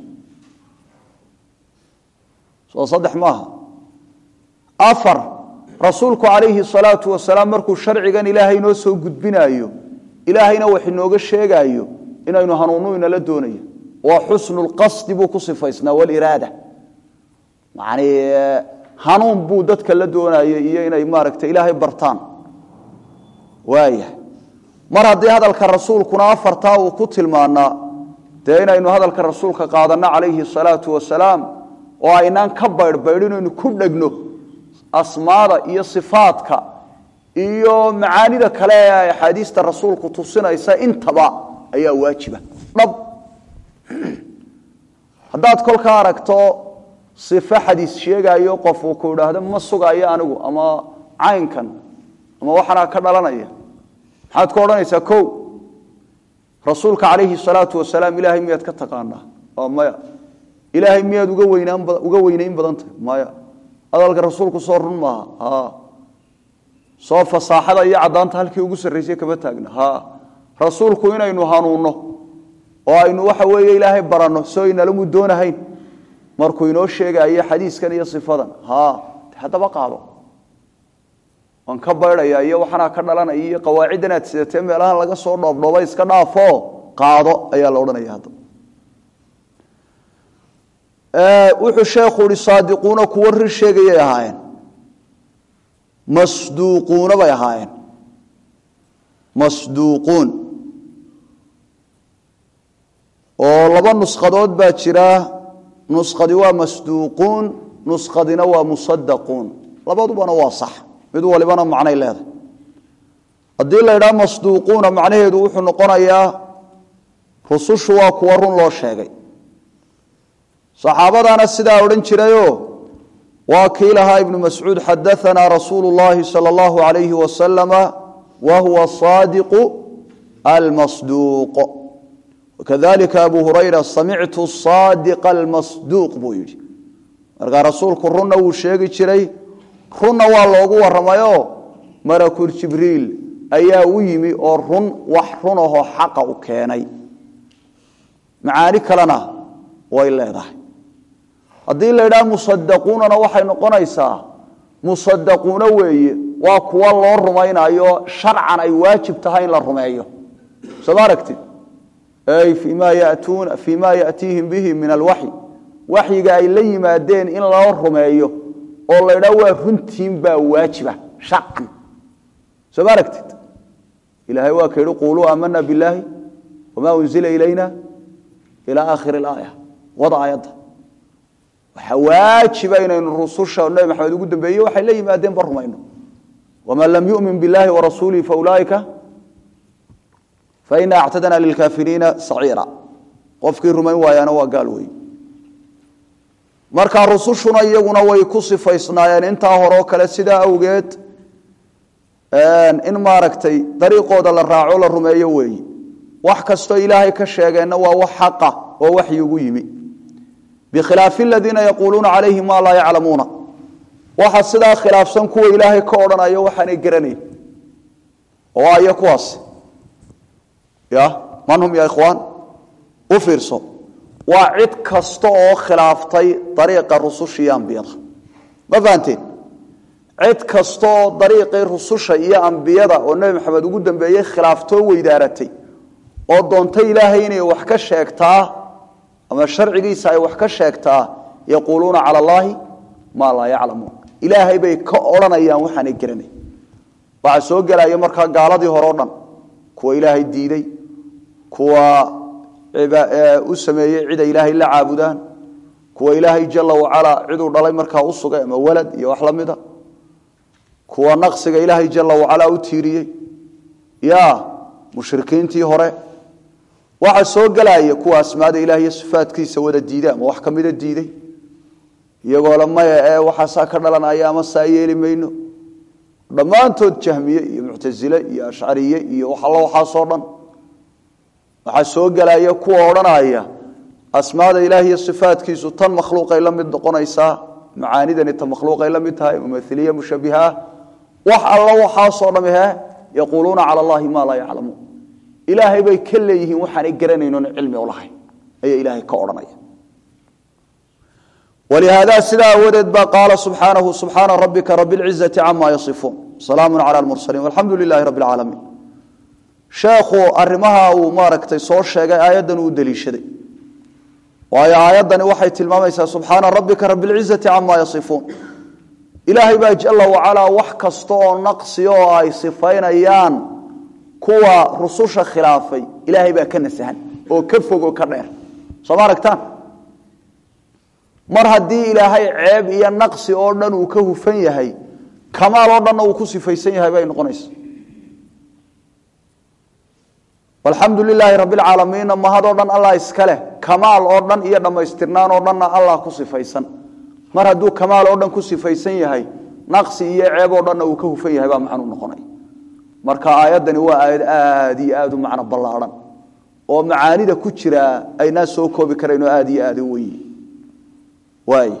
S1: soo saddex maaha afar rasuulku calayhi salaatu wasalaam markuu sharcigan ilaahay inoo soo gudbinaayo ilaahayna wax inooga sheegaayo inaynu hanuunu inala doonayo waa xusnu lqasdi buu ku sifaysnaa waliraada yani hanuun buu dadka la doonayo iyo inay maaragta ilaahay bartaan waaya mar haddii hadalka rasuulkuna afartaa uu ku tilmaanaa dee inaynu hadalka rasuulka qaadanno calayhi salaatu wasalaam oo aynaan ka baydhbaydhinaynu ku dhegno asmaada iyo sifaadka iyo macaanida kale ee axaadiista rasuulku tusinaysa intaba ayaa waajiba dhab haddaad kolka aragto sifo xadiis sheegaayo qof uu ku idhaahdo ma sugaayo anigu ama caynkan ama waxanaa ka dhalanaya maxaad ku odhanaysaa o rasuulka calayhi salaatu wasalaam ilaahay miyaad ka taqaanaa oo maya ilaahay miyaad uga weynaan uga weynayn badan tahay maya hadalka rasuulku soo run maaha ha soo fasaaxada iyo caddaanta halkii ugu sarraysay kama taagna ha rasuulku inaynu hanuunno oo aynu waxa weeye ilaahay baranno soo inalamu doonahayn markuu inoo sheegaayo xadiiskan iyo sifadan ha haddaba qaado waan ka baydhaya iyo waxanaa ka dhalanaya iyo qawaaciddan aad sidatee meelahan laga soo dhoobdhooba iska dhaafo qaado ayaa la odhanaya hadda wuxuu sheekhu ihi saadiquuna kuwo rir sheegayay ahaayeen masduuquuna bay ahaayeen masduuquun oo laba nusqadood baa jira nusqadi waa masduuquun nusqadina waa musadaquun labadubana waa sax mid walibana macnay leedahay haddii la ydhaha masduuquuna macnaheedu wuxuu noqonayaa rusushu waa kuwa run loo sheegay saxaabadaana sidaa odhan jirayo waa kii lahaa ibnu mascuud xadaanaa rasuulu llahi sal allahu alayhi wasalama wa huwa saadiqu almasduuq wakadalika abu hurayra samictu saadiqa almasduuq buu yidhi markaa rasuulku runna wuu sheegi jiray runna waa loogu waramayo malakul jibriil ayaa u yimi oo run wax runahoo xaqa u keenay macaani kalena way leedahay haddii la yidhaha musadaquunana waxay noqonaysaa musadaquuna weeye waa kuwa loo rumaynayo sharcan ay waajib tahay in la rumeeyo soo ma aragtid ay fima yatuuna fii ma yatiihim bihi min alwaxyi waxyiga ay la yimaadeen in loo rumeeyo oo la ydhaha waa runtiin baa waajiba sharcan soo ma aragtid ilahay waa ka yihi quluu aamana biاllaahi wama unzila ilayna ila aakhiri اlaaya wada aayadda waxaa waajiba inaynu rususha nabi maxamed ugu dambeeye waxay la yimaadeen ba rumayno waman lam yumin biاllahi warasuulihi faulaaika faina actadna lilkaafiriina saciira qofkii rumayn waayaana waa gaal wey marka rusushuna iyaguna way ku sifaysnaayeen intaa horeo kale sidaa awgeed in maaragtay dariiqooda la raaco la rumeeyo weeyi wax kastoo ilaahay ka sheegeenna waa wax xaqa oo waxyi ugu yimi bikhilaafi aladiina yaquuluuna calayhi maa laa yaclamuuna waxa sidaa khilaafsan kuwa ilaahay ka odhanayo waxaanay garanayn oo ayo kuwaas ya man hum ya ikhwaan u fiirso waa cid kasta oo khilaaftay dariiqa rususha iyo ambiyada ma fahanteen cid kasta oo dariiqii rususha iyo ambiyada oo nebi maxamed ugu dambeeyey khilaaftoo weydaaratay oo doontay ilaahay inay wax ka sheegtaa ama sharcigiisa ay wax ka sheegtaa yaquuluuna cala allaahi maa laa yaclamuun ilaahay bay ka odhanayaan waxaanay garanay waxaa soo gelaya markaa gaaladii hore o dhan kuwa ilaahay diiday kuwa u sameeyey cid ay ilaahay la caabudaan kuwa ilaahay jala wacalaa ciduu dhalay markaa u sugay ama walad iyo wax la mida kuwa naqsiga ilaahay jala wacalaa u tiiriyey ya mushrikiintii hore waxaa soo gelaya kuwa asmaada ilaah iyo sifaadkiisa wada diiday ama wax kamida diiday iyagoo le maya ee waxaasaa ka dhalanaya ama saa yeeli mayno dhammaantood jahmiye iyo muctasile iyo ashcariye iyo waxallo waxaasoo dhan waxaa soo gelaya kuwa odhanaya asmaada ilaah iyo sifaadkiisu tan makhluuqay la mid noqonaysaa macaanidani tan makhluuqay la mid tahay mumailiya mushabihaah wax alla waxaasoo dham he yaquuluuna cala allahi maa laa yaclamuun ilaahay bay ka leeyihiin waxaanay garanaynon cilmi ulahayn ayaa ilaahay ka odhanaya walihaada sidaa awadeed baa qaala subxaanahu subxaana rabbika rabi lcizati cama yasifuun salaamu cala lmursaliin walxamdu lilahi rabbi alcaalamiin sheekhu arrimaha uu maaragtay soo sheegay aayaddan uu deliishaday waayo aayaddani waxay tilmaamaysaa subxaana rabbika rabi lcizati cama yasifuun ilaahay baa jala wacalaa wax kasta oo naqsiya oo ay sifaynayaan kuwa rususha khilaafay ilaahay baa ka nasahan oo ka fog oo ka dheer soo ma aragtaan mar haddii ilaahay ceeb iyo naqsi oo dhan uu ka hufan yahay kamaal oo dhanna uu ku sifaysan yahay bay noqonaysa alxamdu lilaahi rabi lcaalamiinna mahadoo dhan allah iska leh kamaal oo dhan iyo dhammaystirnaan oo dhanna allah ku sifaysan mar hadduu kamaal oo dhan ku sifaysan yahay naqsi iyo ceeb oo dhanna uu ka hufan yahay baa macnuu noqonaya marka aayaddani waa aayad aada iyo aada u macno ballaadhan oo macaanida ku jira aynaa soo koobi karayn oo aada iyo aada u weyi waay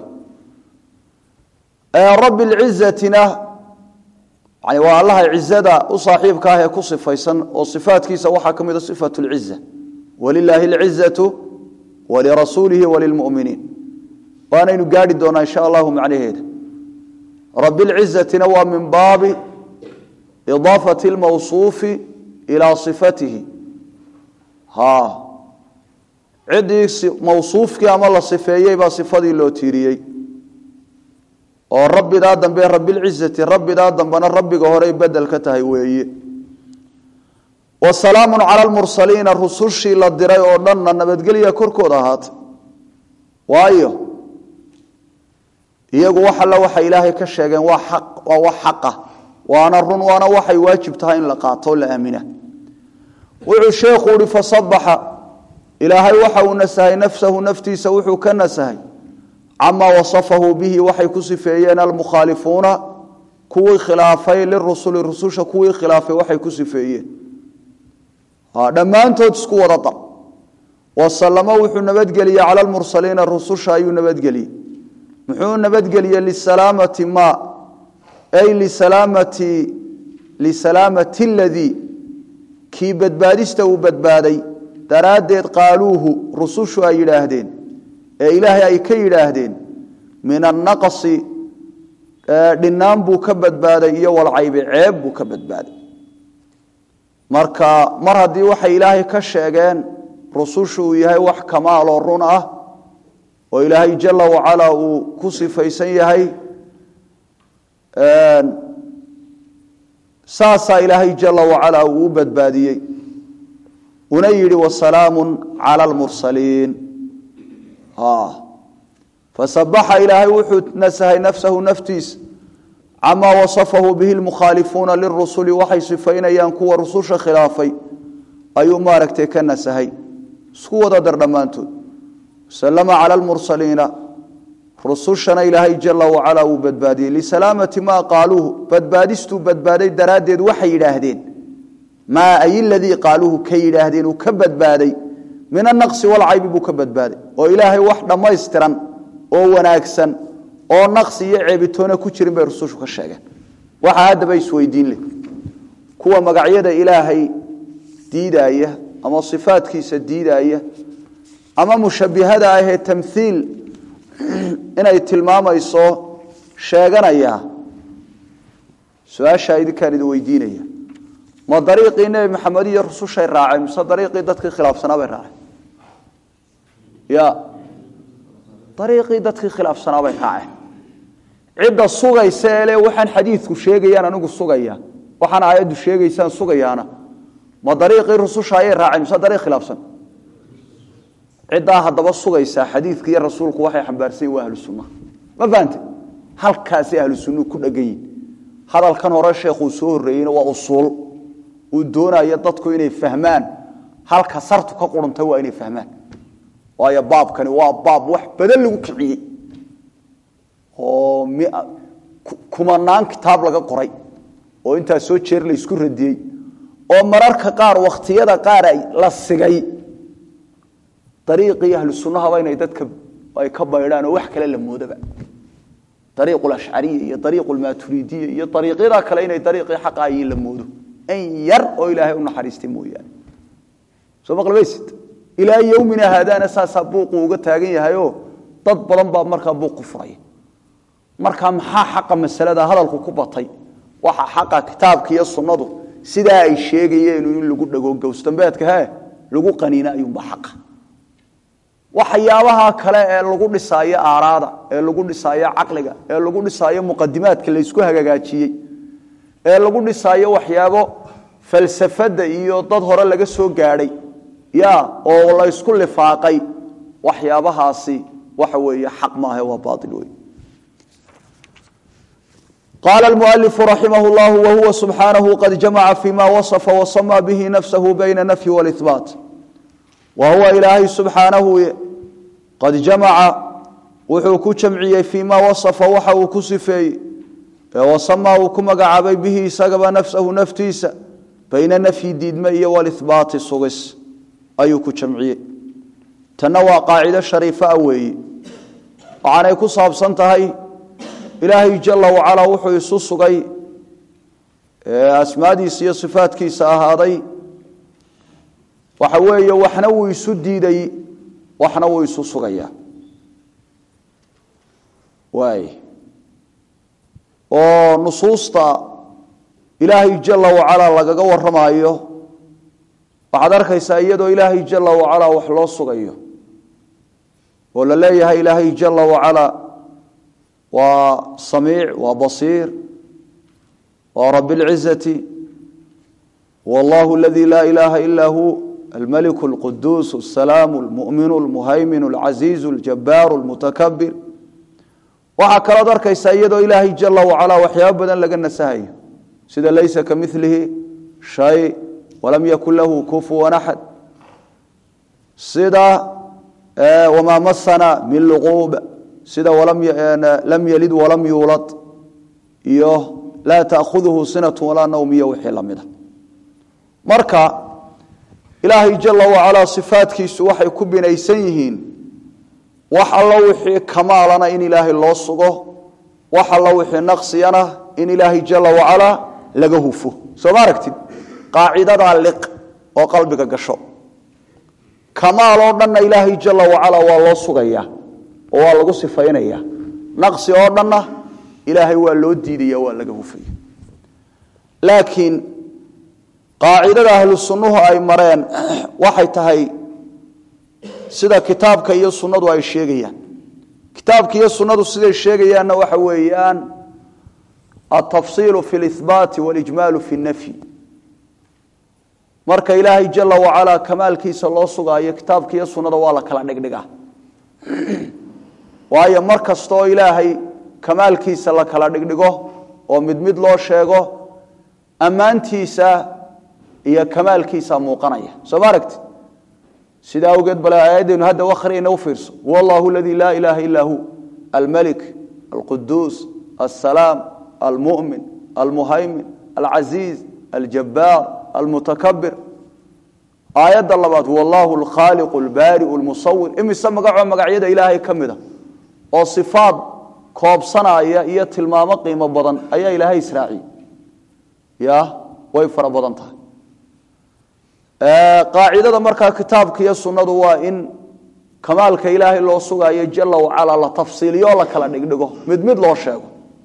S1: rabbi lcizatina yani waa allaha cizada u saaxiibka ah ee ku sifaysan oo sifaatkiisa waxaa ka mida sifat lciza walilaahi alcizatu walirasuulihi walilmuminiin waanaynu gaadhi doonaa insha allahu macnaheeda rabi lcizatina waa min baabi idaafati lmawsuufi ilaa sifatihi ha ciddii mawsuufkii ama la sifeeyey baa sifadii loo tiiriyey oo rabbidaa dambe rabilcizati rabbidaa dambena rabbiga horey bedel ka tahay weeye wa salaamu cala lmursaliina rusushii la diray oo dhanna nabadgelya korkooda ahaatay waayo iyagu wax alla waxay ilaahay ka sheegeen waa xaq waa wax xaqa waana run waana waxay waajib tahay in la qaato o la aamina wuxuu sheekhu uhi fasabaxa ilaahay waxa uu nasahay nafsahu naftiisa wuxuu ka nasahay camaa wasafahu bihi waxay ku sifeeyeen almukhaalifuuna kuwii khilaafay lirusuli rususha kuwii khilaafay waxay ku sifeeyeen dhammaantood isku wada dar wasalamo wuxuu nabadgeliyey cala lmursaliina rususha ayuu nabadgeliyey muxuu nabadgeliyey lisalaamati ma ay lisalaamati lisalaamati ladii kii badbaadista uu badbaaday daraaddeed qaaluuhu rusushu ay yidhaahdeen ee ilaahay ay ka yidhaahdeen min annaqasi dhinaan buu ka badbaaday iyo walcaybe ceeb buu ka badbaaday marka mar haddii waxay ilaahay ka sheegeen rusushu uu yahay wax kamaaloo run ah oo ilaahay jala wacala uu ku sifaysan yahay saasaa ilaahay jala wacala uu u badbaadiyey una yidhi wasalaamu cala lmursaliin fasabaxa ilaahay wuxuu nasahay nafsahu naftiisa camaa wasafahu bihi lmukhaalifuuna lirusuli waxay sifaynayaan kuwa rususha khilaafay ayuu maaragtay ka nasahay isku wada dar dhammaantood salama cala lmursaliina rusushana ilaahay jala wacala uu badbaadiyey lisalaamati maa qaaluuhu badbaadistuu badbaaday daraaddeed waxay yidhaahdeen maa ay ladii qaaluuhu ka yidhaahdeen uu ka badbaaday min anaqsi walcaybi buu ka badbaaday oo ilaahay wax dhammaystiran oo wanaagsan oo naqsi iyo ceebitoona ku jirin bay rusushu ka sheegeen waxaa haddaba isweydiin leh kuwa magacyada ilaahay diidaaya ama sifaadkiisa diidaaya ama mushabihada ahee tamhiil inay tilmaamayso sheeganaya su-aashaa idinkaan idin weydiinaya ma dariiqii nebi maxamed iyo rusushay raaceen mise dariiqii dadkii khilaafsanaa bay raaceen ya dariiqii dadkii khilaafsanaa bay raaceen cidda sugaysa ee le waxaan xadiidku sheegayaan anigu sugaya waxaan aayaddu sheegaysaan sugayaana ma dariiqii rususha ayay raaceen mise dariiq khilaafsan ciddaa haddaba sugaysaa xadiidka iyo rasuulku waxay xambaarsan yihin waa ahlu sunnaha ma fahante halkaasay ahlu sunnuhu ku dhegan yihin hadalkan hore sheekhuu soo horreeyeyna waa usuul uu doonayo dadku inay fahmaan halka sartu ka quruntay waa inay fahmaan waayo baabkani waa baab wax badan lagu kiciyey oo kumanaan kitaab laga qoray oo intaas soo jeer la isku radiyey oo mararka qaar wakhtiyada qaar ay la sigay dariiqii ahlu sunnahaba inay dadka ay ka baydhaan oo wax kale la moodaba dariiqu lashcariya iyo dariiqu lmaaturiidiya iyo dariiqyada kale inay dariiqii xaqa ayiin la moodo in yar oo ilaahay u naxariistay mooyaane soo maqlamaysid ilaa yowmina haadaana saasaa buuqu uga taagan yahayoo dad badan baa markaa buuq ku furaya markaa maxaa xaqa masalada hadalku ku batay waxa xaqa kitaabka iyo sunnadu sidaa ay sheegayeen in lagu dhago gowsdambeedka he lagu qaniina ayuunba xaqa waxyaabaha kale ee lagu dhisaayo aaraada ee lagu dhisaayo caqliga ee lagu dhisaayo muqadimaadka laysku hagaajiyey ee lagu dhisaayo waxyaabo falsafada iyo dad hore laga soo gaadhay ya oo laysku lifaaqay waxyaabahaasi waxa weeye xaq maaha waa baail wey قال المؤلف رحمه الله وهو سبحانه قد جمع فيما وصف وصمى به نفسه بين النفي والإثبات وهو إلهي سبحانه قد جمع وحو كجمعي فيما وصف وحو كسفي وصمى وكمقعبي به سقب نفسه نفتيس بين النفي ديدمي والإثبات الصغس أي كجمعي تنوى قاعدة شريفة أوي وعن يكو صابسنتهي ilaahay jala wacalaa wuxuu isu sugay asmaadiisa iyo sifaadkiisa ahaaday waxa weeye waxna wuu isu diiday waxna wuu isu sugayaa waay oo nusuusta ilaahay jala wacalaa lagaga waramayo waxaad arkaysaa iyadoo ilaahay jala wacalaa wax loo sugayo oo la leeyahay ilaahay jala wacalaa waa samiic waa basiir waa rabi اlcizati wallahu aladi laa ilaha ila hu almaliku اlquduus الsalaamu اlmu'minu اlmuhaymin اlcaziizu اljabaaru اlmutakabir waxaa kalood arkaysaa iyadoo ilaahay jala wacalaa waxyaabo badan laga nasahayo sida laysa kamilihi shay walam yakun lahu kufuwan axad sida wamaa masana min luquub sida lam yalid walam yuulad iyo laa taakhuduhu sinatu walaa nawm iyo wixii lamida marka ilaahay jala wacalaa sifaadkiisu waxay ku binaysan yihiin wax allo wixii kamaalana in ilaahay loo sugo wax allo wixii naqsiyana in ilaahay jala wacalaa laga hufo soo ma aragtid qaacidadaa liq oo qalbiga gasho kamaal oo dhanna ilaahay jala wacalaa waa loo sugaya oo waa lagu sifaynaya naqsi oo dhanna ilaahay waa loo diidaya waa laga hufaya laakiin qaacidada ahlu sunnuhu ay mareen waxay tahay sida kitaabka iyo sunnadu ay sheegayaan kitaabka iyo sunnadu siday sheegayaanna waxa weeyaan altafsiilu fi lihbaati walijmaalu fi nafyi marka ilaahay jala wacalaa kamaalkiisa loo sugaayo kitaabka iyo sunnada waa la kala dhigdhigaa waayo mar kastaoo ilaahay kamaalkiisa la kala dhigdhigo oo mid mid loo sheego ammaantiisa iyo kamaalkiisa muuqanaya soo ma aragti sidaa awgeed bale aayaddeenu hadda wakhriyayna u fiirso huwa allahu aladii laa ilaaha illaa hu almalik alquduus alsalaam almu'min almuhaymin alcasiiz aljabbaar almutakabir aayadda labaad huwa allahu alkhaaliqu albaari'u almusawir imise magacoo magacyada ilaahay ka mid a oo sifaad koobsanaya iyo tilmaamo qiimo badan ayaa ilaahay israaciyey ya way fara badan tahay qaacidada markaa kitaabka iyo sunnadu waa in kamaalka ilaahay loo sugaayo jala wacala la tafsiiliyo la kala dhigdhigo mid mid loo sheego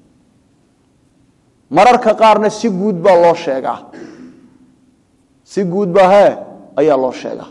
S1: mararka qaarna si guud baa loo sheegaa si guud baa hee ayaa loo sheegaa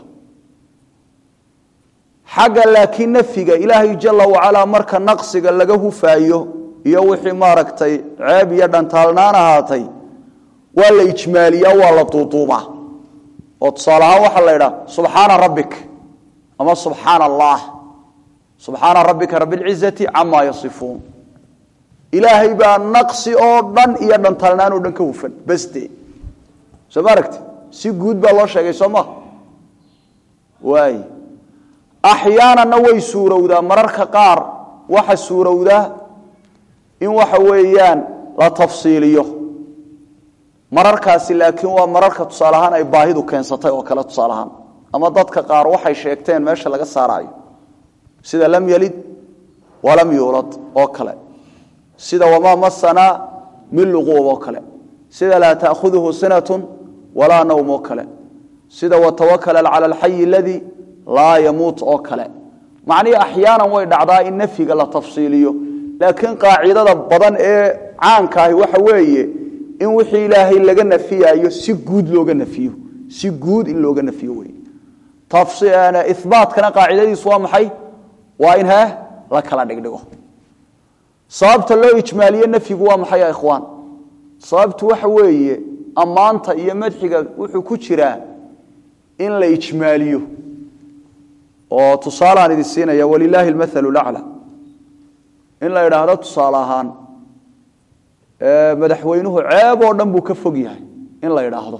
S1: xagga laakiin nafyiga ilaahay jala wacalaa marka naqsiga laga hufaayo iyo wixii maaragtay ceeb iyo dhantaalnaan ahaatay waa la ijmaaliyaa waa la duuduubaa oo tusaale ahaan waxaa la idhaha subxaana rabbik ama subxaana allah subxaana rabbika rabilcizati camaa yasifuun ilaahay baa naqsi oo dhan iyo dhantaalnaan oo dhan ka hufan basde soo ma aragti si guud baa loo sheegay soo maha waay axyaananna way suurowdaa mararka qaar waxa suurowdaa in waxa weeyaan la tafsiiliyo mararkaasi laakiin waa mararka tusaale ahaan ay baahidu keensatay oo kale tusaale ahaan ama dadka qaar waxay sheegteen meesha laga saaraayo sida lam yalid walam yuulad oo kale sida wamaa masanaa min luquub oo kale sida laa taakhuduhu sinatun walaa nawm oo kale sida watawakala cala alxayi aladii laa yamuut oo kale macnihii axyaanan way dhacdaa in nafyiga la tafsiiliyo laakiin qaacidada badan ee caankaahi waxa weeye in wixii ilaahay laga nafiyayo si guud looga nafiyo si guud in looga nafiyo wey ibaatkana qaacidadiisu waa maxay waa in he la kala dhigdhigo sababta loo ijmaaliye nafyigu waa maxay ya ikhwaan sababtu waxa weeye ammaanta iyo madxiga wuxuu ku jiraa in la ijmaaliyo oo tusaalaan idin siinaya walilaahi almathalu lacla in la idhaahdo tusaale ahaan madaxweynuhu ceeb oo dhan buu ka fog yahay in la idhaahdo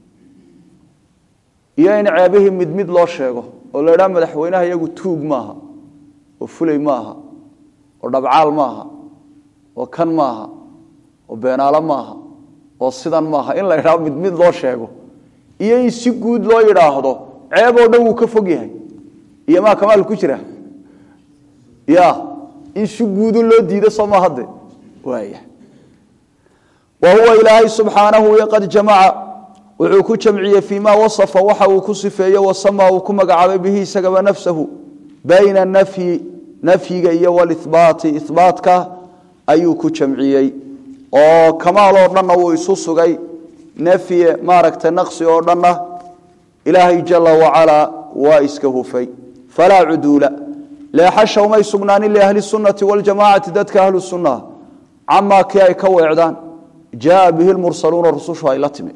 S1: iyo in ceebihii mid mid loo sheego oo la idhaha madaxweynaha iyagu tuug maaha oo fulay maaha oo dhabcaal maaha oo kan maaha oo beenaalo maaha oo sidan maaha in la idhaahdo mid mid loo sheego iyo in si guud loo yidhaahdo ceeb oo dhan wuu ka fog yahay iyo maa kamaal ku jira ya in si guudu loo diido soo ma hadde waaya wa huwa ilaahay subxaanahu qad jamaca wuxuu ku jamciyey fii ma wasafa waxa uu ku sifeeye wasama uu ku magacaabay bihi isagaba nafsahu bayna nafyi nafyiga iyo walibaati ibaatka ayuu ku jamciyey oo kamaal oo dhanna wuu isu sugay nafyi maaragta naqsi oo dhanna ilaahay jala wacalaa waa iska hufay falaa cuduula leexasha umay sugnaanin liahli sunnati waljamaacati dadka ahlu sunnaha camaa kii ay ka weecdaan jaaa bihi lmursaluuna rusushu ay la timi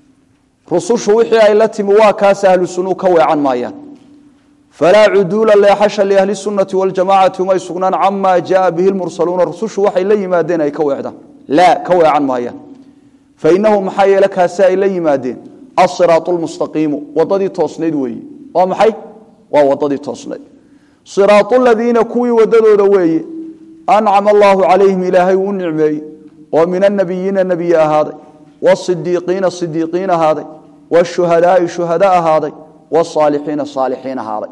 S1: rusushu wixii ay la timi waa kaas ahlu sunuu ka weecan maayaan falaa cuduula leexasha liahli sunnati waljamaacati umay sugnaan camaa jaaa bihi lmursaluuna rusushu waxay la yimaadeen ay ka weecdaan laa ka weecan maayaan fainahu maxaa yeele kaasi ay la yimaadeen asiraatu lmustaqiimu wadadii toosnayd weeye waa maxay waa wadadii toosnayd siraatu ladiina kuwii wadadooda weeye ancama allaahu calayhim ilaahay uu nicmeeyey oo min annabiyiina nebiye ahaaday wasidiiqiina sidiiqiin ahaaday washuhadaai shuhada ahaaday wasaalixiina saalixiin ahaaday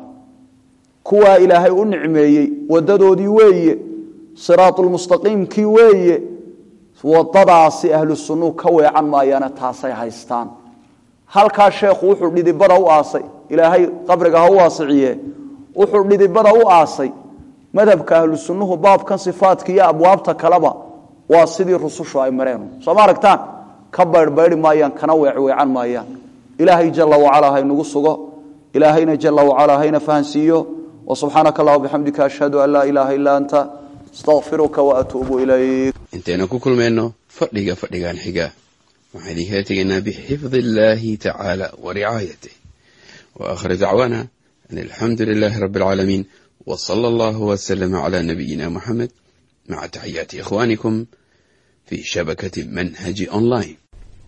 S1: kuwaa ilaahay u nicmeeyey wadadoodii weeye siraatulmustaqiimkii weeye wadadaasi ahlu sunnuu ka weecan maayaana taasay haystaan halkaa sheekhu wuxuu dhidibada u aasay ilaahay qabriga ha u waasiciye wuxuu dhidibada u aasay madhabka ahlu sunnuhu baabkan sifaadka iyo abwaabta kaleba waa sidii rusushu ay mareen soo ma aragtaan ka bayrhbayri maayaan kana weecweecan maayaan ilaahay jala wacalaa haynagu sugo ilaahayna jala wacalaa hayna fahansiiyo wasubxaanaka allah bixamdika ashhadu an laa ilaaha ilaa anta astaqfiruka waatuubu ilayk
S2: intaynu ku kulmayno fadhiga fadhigan xiga waxaan idinkala tegaynaa bixifdi illaahi tacaala wa ricaayatih wa aakhir dacwaana an alxamdu lilaahi rabbi alcaalamiin wa sala allahu wasalama calaa nabiyina muxamed maca taxiyaati ikhwaanikum fi shabakati manhaji online